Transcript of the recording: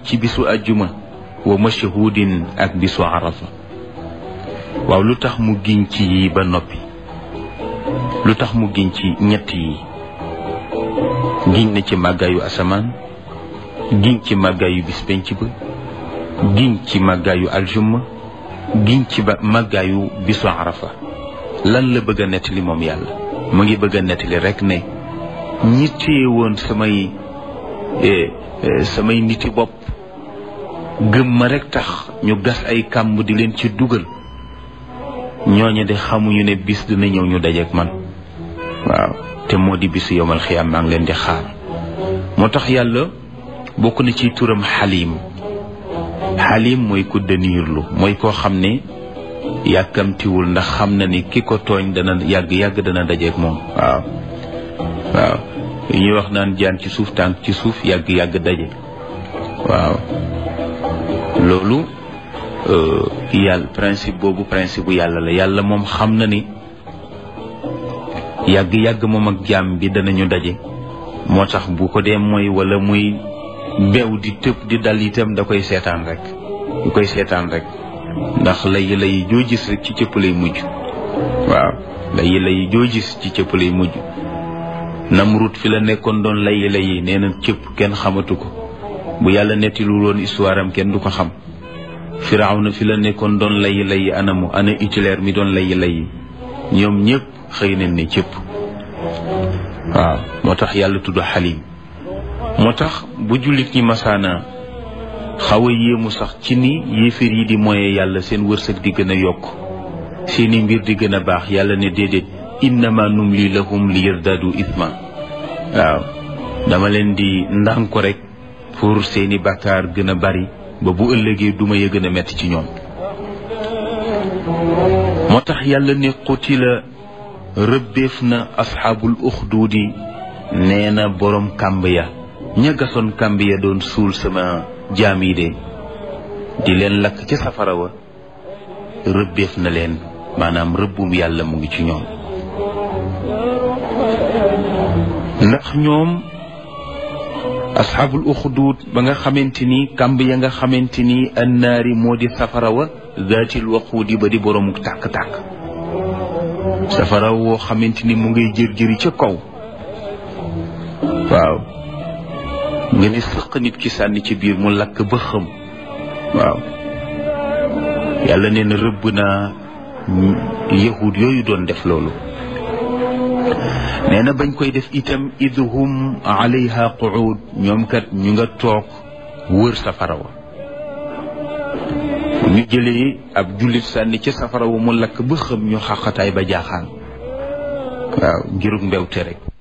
ci bisu ajjuma wa mashhudin ak bisu arafa waaw lu tax mu giñ ci yi ba noppi lu tax mu giñ ci ñett yi giñ na ci màggaayu asamaan giñ ci màggaayu bis penc ba giñ ci màggaayu aljumma giñ ci ba màggaayu bisu arafa lan la bëgg a nettali moom yàlla mu ngi bëgg a nettali rek ne ñi téye woon samay samay niti bopp gëm ma rek tax ñu gas ay kàmb di leen ci dugal ñooñu de xamuñu ne bis dina ñëw ñu dajeek man waaw te moo di bisu yowmal xiyaam maa ngi leen di xaar moo tax yàlla bokk na ci turam xaliim xaliim mooy ku dëniirlu mooy koo xam ne yàkkamtiwul ndax xam na ni ki ko tooñ dana yàgg yàgg dana dajeek moom waaw waaw yi ñuy wax naan jaan ci suuf tànk ci suuf yàgg yàgg daje waaw loolu yàlla principe boobu principe bu yàlla la yàlla moom xam na ni yàgg yàgg moom ak jaam bi danañu daje moo tax bu ko dee mooy wala muy beew di tëb di dal itam da koy seetaan rek du koy seetaan rek ndax lay lay joo gis rek ci cëpp lay mujj waaw lay lay joo gis ci cëpp lay mujj Namrud fi la nekkoon doon lay lay nee na cëpp kenn xamatu ko bu yàlla nettilu woon histoire am kenn du ko xam Firawna fi la nekkoon doon lay lay anamu ana Hitler mi doon lay lay ñoom ñëpp xëy nañ ne cëpp waaw moo tax yàlla tudd xalim moo tax bu jullit ñi masaana xaw a yéemu sax ci ni yéeféer yi di moye yàlla seen wërsëg di gën a yokk seeni mbir di gën a baax yàlla ne déedéet innama numli lahum li yardadu ithma waaw dama leen di ndànk rek pour seeni bàkkaar gën a bari ba bu ëllëgee duma ya gën a metti ci ñoom moo tax yàlla ne qutila rëbbeef na asxaabul uxduudi nee na boroom kàmb ya ña gasoon kàmb ya doon suul sama jaam yi de di leen lakk ca safara wa rëbbeef na leen maanaam rëbbum yàlla mu ngi ci ñoom ndax ñoom asxaabul uxduud ba nga xamante ni kàmb ya nga xamante ni annaari moo di safara wa zaatil waquudi ba di boroomu tàkk-tàkk safara woo xamante ni mu ngay jër-jëri ca kaw waaw nga ne sëq nit ki sànni ci biir mu lakk ba xëm waaw yàlla nee na rëbb naa yahud yooyu doon def loolu nee na bañ koy def itam idhum alayha quud ñoom kat ñu nga toog wër safara wa ñu jëlee ab jullit sànni ca safara wa mu lakk ba xëm ñu xaqataay ba jaaxaan waaw ngirug mbewte rek